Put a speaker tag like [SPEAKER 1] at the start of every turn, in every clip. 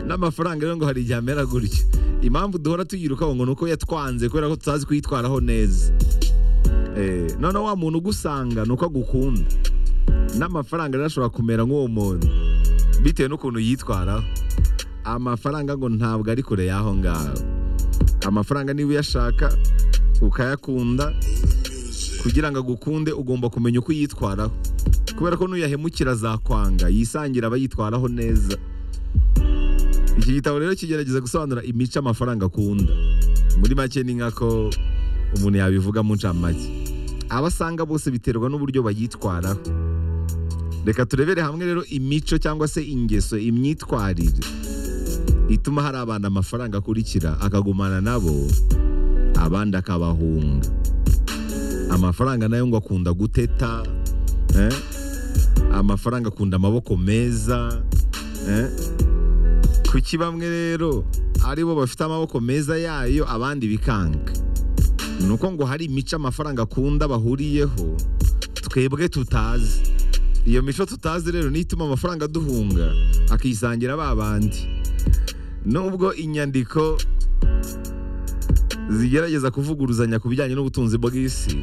[SPEAKER 1] n'amafaranga rero ngo hari igihe amera gutyo impamvu duhora tuyiruka ngo ni uko yatwanze kubera ko tutazi kuyitwaraho neza noneho wa muntu ugusanga ni uko agukunda n'amafaranga rero ashobora kumera nk'uwo muntu bitewe n'ukuntu yitwaraho amafaranga ngo ntabwo ari kure y'aho ngaho amafaranga niba uyashaka ukayakunda kugira ngo agukunde ugomba kumenya uko uyitwaraho kubera ko n'uyahemukira azakwanga yisangira abayitwaraho neza iki gitabo rero kigerageza gusobanura imico amafaranga akunda muri make ni nka ko umuntu yabivuga mu ncamake abo asanga bose biterwa n'uburyo bayitwaraho reka turebere hamwe rero imico cyangwa se ingeso imyitwarire ituma hari abantu amafaranga akurikira akagumana nabo abandi akabahunga amafaranga nayo ngo akunda guteta amafaranga akunda amaboko meza kuki bamwe rero aribo bafite amaboko meza yayo abandi bikanga ni uko ngo hari imico amafaranga akunda bahuriyeho twebwe tutazi iyo mico tutazi rero niyo ituma amafaranga aduhunga akisangira ba bandi nubwo inyandiko zigerageza kuvuguruzanya ku bijyanye n'ubutunzi bw'isi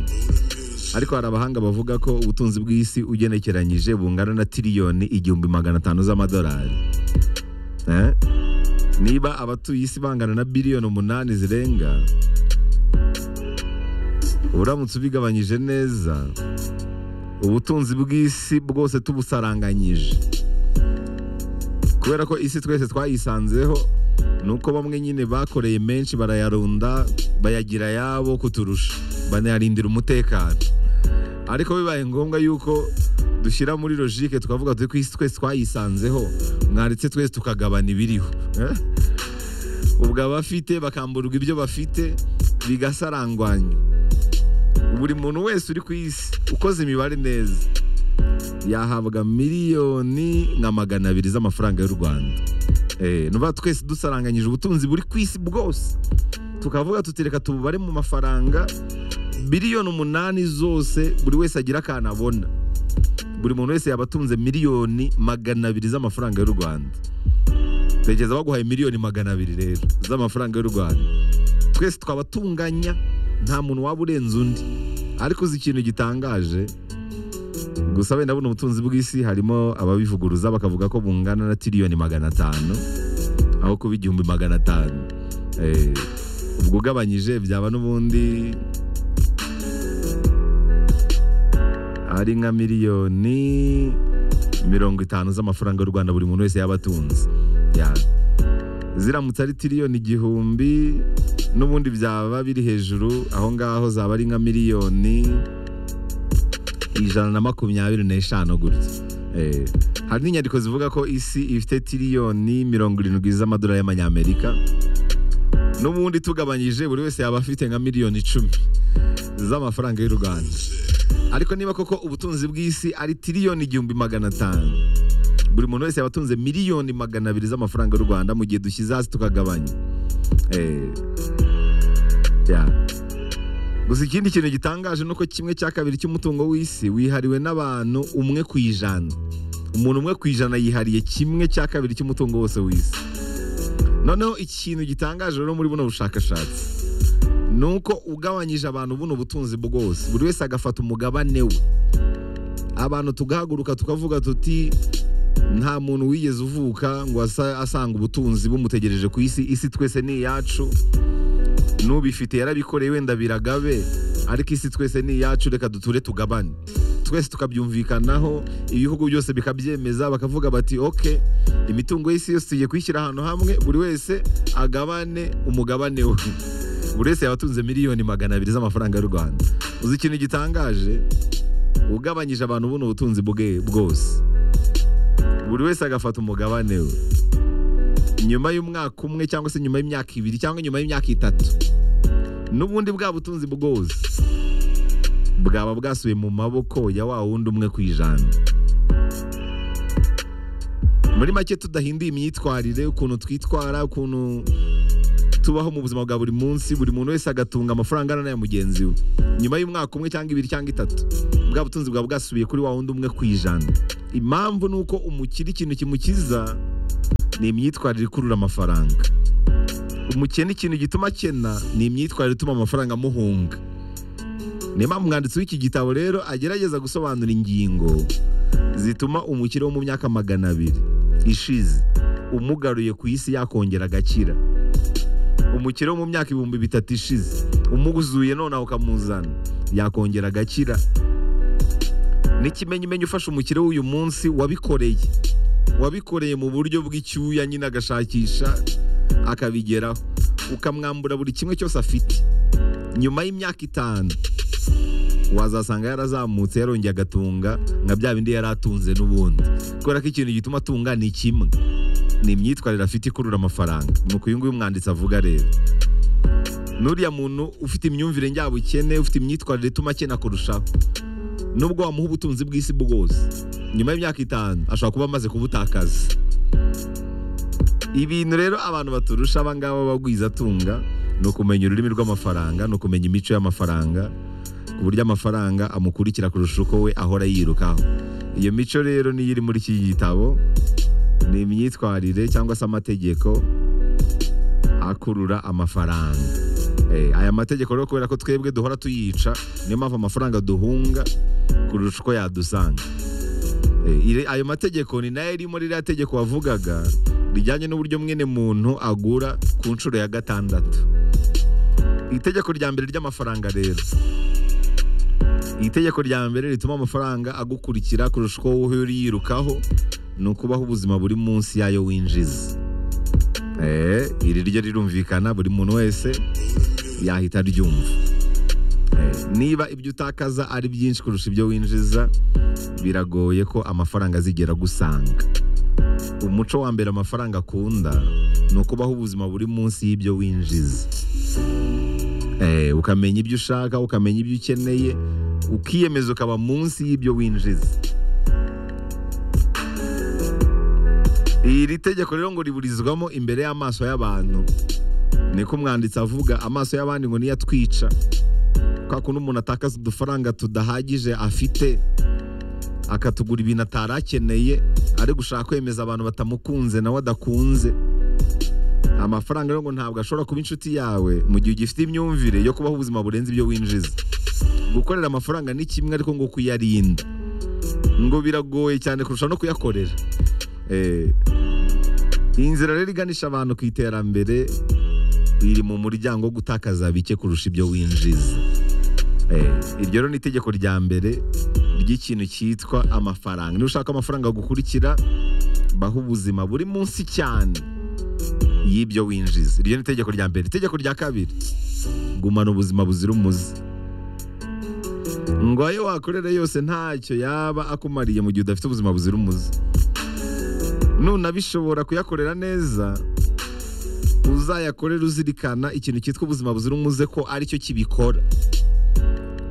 [SPEAKER 1] ariko hari abahanga bavuga ko ubutunzi bw'isi ugenekeranyije bungana na tiriyoni igihumbi magana atanu z'amadolari niba abatuye isi bangana na biliyoni umunani zirenga uramutse ubigabanyije neza ubutunzi bw'isi bwose tubusaranganyije kubera ko isi twese twayisanzeho nuko bamwe nyine bakoreye menshi barayarunda bayagira yabo kuturusha banayarindira umutekano ariko bibaye ngombwa yuko dushyira muri logike tukavuga turi ku isi twese twayisanzeho mwaretse twese tukagabana ibiriho ubwo abafite bakamburwa ibyo bafite bigasarangwanya buri muntu wese uri ku isi ukoze imibare neza yahabwa miliyoni nka magana abiri z'amafaranga y'u rwanda nuba twese dusaranganyije ubutunzi buri ku isi bwose tukavuga tutereka tububare mu mafaranga miliyoni umunani zose buri wese agira akantu abona buri muntu wese yaba atunze miliyoni magana abiri z'amafaranga y'u rwanda tekereza baguhaye miliyoni magana abiri rero z'amafaranga y'u rwanda twese twaba tunganya nta muntu waba urenze undi ariko uzi ikintu gitangaje gusa wenda buno ubutunzi bw'isi harimo ababivuguruza bakavuga ko bungana na tiriyoni magana atanu aho kuba igihumbi magana atanu ubwo ugabanyije byaba n'ubundi ari nka miliyoni mirongo itanu z'amafaranga y'u rwanda buri muntu wese yaba atunze ziramutse ari tiriyoni igihumbi n'ubundi byaba biri hejuru aho ngaho zaba ari nka miliyoni ijana na makumyabiri n'eshanu gutya hari n'inyandiko zivuga ko isi ifite tiriyoni mirongo irindwi z'amadolari y'amanyamerika n'ubundi tugabanyije buri wese yaba afite nka miliyoni icumi z'amafaranga y'u rwanda ariko niba koko ubutunzi bw'isi ari tiriyoni igihumbi magana atanu buri muntu wese yaba atunze miliyoni magana abiri z'amafaranga y'u rwanda mu gihe dushyize hasi tukagabanya gusa ikindi kintu gitangaje ni uko kimwe cya kabiri cy'umutungo w'isi wihariwe n'abantu umwe ku ijana umuntu umwe ku ijana yihariye kimwe cya kabiri cy'umutungo wose w'isi noneho ikintu gitangaje rero muri buno bushakashatsi ni uko ugabanyije abantu buno butunzi bwose buri wese agafata umugabane we abantu tugahaguruka tukavuga tuti nta muntu wigeze uvuka ngo asanga ubutunzi bumutegereje ku isi isi twese ni iyacu n'ubifite yarabikoreye wenda biragabe ariko isi twese ni iyacu reka duture tugabane twese tukabyumvikanaho ibihugu byose bikabyemeza bakavuga bati oke imitungo y'isi yose tugiye kuyishyira ahantu hamwe buri wese agabane umugabane we buri wese yaba atunze miliyoni magana abiri z'amafaranga y'u rwanda uzi ikintu gitangaje ugabanyije abantu buno ubutunzi bwe bwose buri wese agafata umugabane we nyuma y'umwaka umwe cyangwa se nyuma y'imyaka ibiri cyangwa nyuma y'imyaka itatu n'ubundi bwa butunzi bwose bwaba bwasubiye mu maboko ya wa wundi umwe ku ijana muri make tudahinduye imyitwarire ukuntu twitwara ukuntu tubaho mu buzima bwa buri munsi buri muntu wese agatunga amafaranga angana n'aya mugenzi we nyuma y'umwaka umwe cyangwa ibiri cyangwa itatu bwa butunzi bwaba bwasubiye kuri wa wundi umwe ku ijana impamvu ni uko umukira ikintu kimukiza ni imyitwarire ikurura amafaranga umukene ikintu gituma akena ni imyitwarire ituma amafaranga amuhunga niyo mpamvu umwanditsi w'iki gitabo rero agerageza gusobanura ingingo zituma umukire wo mu myaka magana abiri ishize umugaruye ku isi yakongera agakira umukire wo mu myaka ibihumbi bitatu ishize umuguzuye nonaho ukamuzana yakongera agakira n'ikimenyimenyi ufasha umukire w'uyu munsi wabikoreye wabikoreye mu buryo bw'icyuya nyine agashakisha akabigeraho ukamwambura buri kimwe cyose afite nyuma y'imyaka itanu wazasanga yarazamutse yarongeye agatunga nka bya bindi yari atunze n'ubundi kubera ko ikintu gituma atunga ni kimwe ni imyitwarire afite ikurura amafaranga ni uko uyu nguyu umwanditsi avuga rero n'uriya muntu ufite imyumvire njyabukene ufite imyitwarire ituma akena kurushaho nubwo wamuha ubutunzi bw'isi bwose nyuma y'imyaka itanu ashobora kuba amaze kubutakaza ibintu rero abantu baturusha abangaba bagwizatunga ni ukumenya ururimi rw'amafaranga ni ukumenya imico y'amafaranga ku buryo amafaranga amukurikira kurusha uko we ahora yirukaho iyo mico rero niyo iri muri iki gitabo ni imyitwarire cyangwa se amategeko akurura amafaranga Eh, aya mategeko rero kubera ko twebwe duhora tuyica niyo mpamvu amafaranga duhunga kurusha uko yadusanga Eh, ire- ayo mategeko ni nayo iri muri ririya tegeko wavugaga rijyanye n'uburyo mwene muntu agura ku nshuro ya gatandatu itegeko rya mbere ry'amafaranga rero iri tegeko rya mbere rituma amafaranga agukurikira kurusha uko wowe uri yirukaho ni ukubaho ubuzima buri munsi yayo winjiza Eh, iri ryo rirumvikana buri muntu wese yahita aryumva Eh, niba ibyo utakaza ari byinshi kurusha ibyo winjiza biragoye ko amafaranga azigera agusanga umuco wa mbere amafaranga akunda ni ukubaho ubuzima buri munsi y'ibyo winjiza Eh, ukamenya ibyo ushaka ukamenya ibyo ukeneye ukiyemeza ukaba munsi y'ibyo winjiza iri tegeko rero ngo riburizwamo imbere y'amaso y'abantu niko umwanditsi avuga amaso y'abandi ngo niyo atwica kwa kuntu umuntu atakaza udufaranga tudahagije afite akatugura ibintu atari akeneye ari gushaka kwemeza abantu batamukunze nawe adakunze amafaranga rero ngo ntabwo ashobora kuba inshuti yawe mu gihe ugifite imyumvire yo kubaho ubuzima burenze ibyo winjiza gukorera amafaranga ni kimwe ariko ngo kuyarinda ngo biragoye cyane kurusha no kuyakorera Eh, iyi nzira rero iganisha abantu ku iterambere iri mu muryango wo gutakaza bike kurusha ibyo winjiza Eh, iryo rero ni itegeko rya mbere ry'ikintu cyitwa amafaranga niba ushaka amafaranga gukurikira baho ubuzima buri munsi cyane y'ibyo winjiza iryo ni itegeko rya mbere itegeko rya kabiri gumana ubuzima buzira umuze ngo ayo wakorera yose ntacyo yaba akumariye mu gihe udafite ubuzima buzira umuze nunabishobora kuyakorera neza uzayakorera uzirikana ikintu cyitwa ubuzima buzira umuze ko aricyo kibikora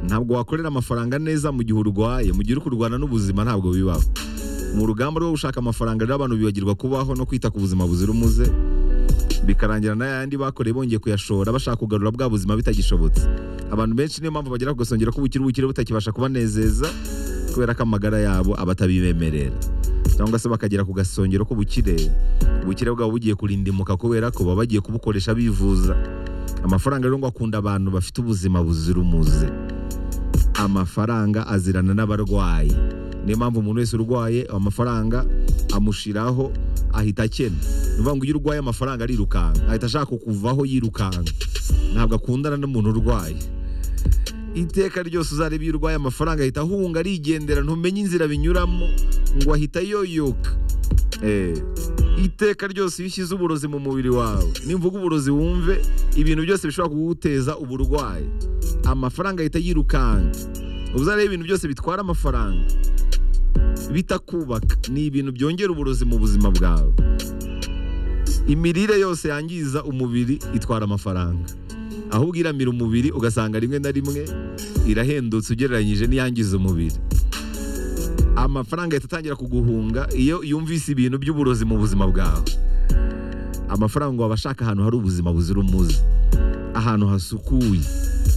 [SPEAKER 1] ntabwo wakorera amafaranga neza mu gihe urwaye mu gihe uri kurwana n'ubuzima ntabwo bibaho mu rugamba rwo gushaka amafaranga rero abantu bibagirwa kubaho no kwita ku buzima buzira umuze bikarangira n'ayandi bakoreye bongeye kuyashora bashaka kugarura bwa buzima bitagishobotse abantu benshi niyo mpamvu bagera ku gasongero k'ubukire ubukire butakibasha kubanezeza kubera ko amagara yabo aba atabibemerera cyangwa se bakagera ku gasongero k'ubukire ubukire bwabo bugiye kurindimuka kubera ko baba bagiye kubukoresha bivuza amafaranga rero ngo akunda abantu bafite ubuzima buzira umuze amafaranga azirana n'abarwayi niyo mpamvu umuntu wese urwaye amafaranga amushiraho ahita akena ni ukuvuga ngo iyo urwaye amafaranga arirukanka ahita ashaka kukuvaho yirukanka ntabwo akundana n'umuntu urwaye iteka ryose uzareba iyo urwaye amafaranga ahita ahunga arigendera ntumenye inzira binyuramo ngo ahita yoyoka Eh, iteka ryose iyo ushyize uburozi mu mubiri wawe nimvuga uburozi wumve ibintu byose bishobora kuguteza uburwayi amafaranga ahita yirukanka uzareba ibintu byose bitwara amafaranga bitakubaka ni ibintu byongera uburozi mu buzima bwawe imirire yose yangiza umubiri itwara amafaranga ahubwo iramira umubiri ugasanga rimwe na rimwe irahendutse ugereranyije n'iyangiza umubiri amafaranga ahita atangira kuguhunga iyo yumvise ibintu by'uburozi mu buzima bwawe amafaranga ngo aba ashaka ahantu hari ubuzima buzira umuze ahantu hasukuye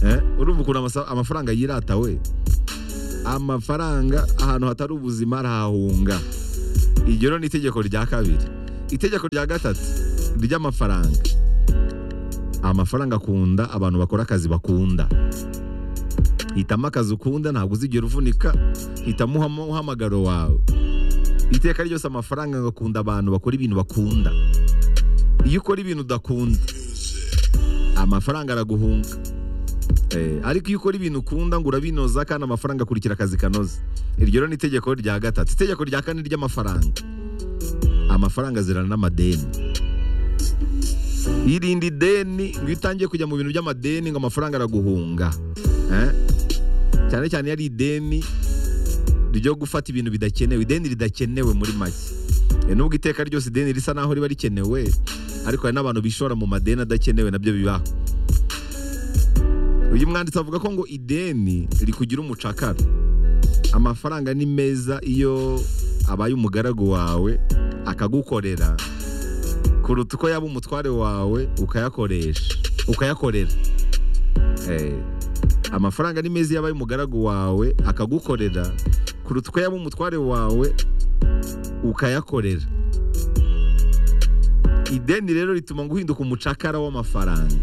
[SPEAKER 1] Eh, urumva ukuntu amasa- amafaranga yirata we amafaranga ahantu hatari ubuzima arahahunga iryo rero ni itegeko rya kabiri itegeko rya gatatu ry'amafaranga amafaranga akunda abantu bakora akazi bakunda hitamo akazi ukunda ntabwo uzigera uvunika hitamo uhamo- uhamagaro wawe iteka ryose amafaranga agakunda abantu bakora ibintu bakunda iyo ukora ibintu udakunda amafaranga araguhunga Eh, ariko iyo ukora ibintu ukunda ngo urabinoza kandi amafaranga akurikira akazi kanoze iryo rero ni itegeko rya gatatu itegeko rya kane ry'amafaranga amafaranga azirana n'amadeni irinde ideni ngo iyo utangiye kujya mu bintu by'amadeni ngo amafaranga araguhunga Eh? cyane cyane iyo ari ideni ryo gufata ibintu bidakenewe ideni ridakenewe muri make Eh, nubwo iteka ryose ideni risa naho riba rikenewe ariko hari n'abantu bishora mu madeni adakenewe nabyo bibaho uyu mwanditsi avuga ko ngo ideni rikugira umucakara amafaranga ni meza iyo abaye umugaragu wawe akagukorera kuruta uko yaba umutware wawe ukayakoresha ukayakorera Eh, amafaranga ni meza iyo abaye umugaragu wawe akagukorera kuruta uko yaba umutware wawe ukayakorera ideni rero rituma ngo uhinduka umucakara w'amafaranga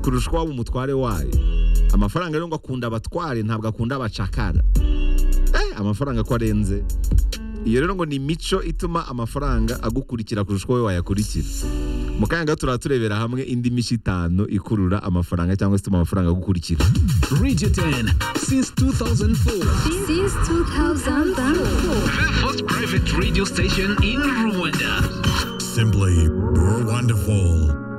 [SPEAKER 1] kurusha uko waba umutware wayo amafaranga rero ngo akunda abatware ntabwo akunda abacakara Eh, amafaranga ko arenze iyo rero ngo ni imico ituma amafaranga agukurikira kurusha uko wowe wayakurikira mu kanya gato turaturebera hamwe indi mico itanu ikurura amafaranga cyangwa se ituma amafaranga agukurikira
[SPEAKER 2] Radio 10 since 2004.
[SPEAKER 3] Since 2004.
[SPEAKER 2] The first private radio station in Rwanda.
[SPEAKER 4] Simply wonderful.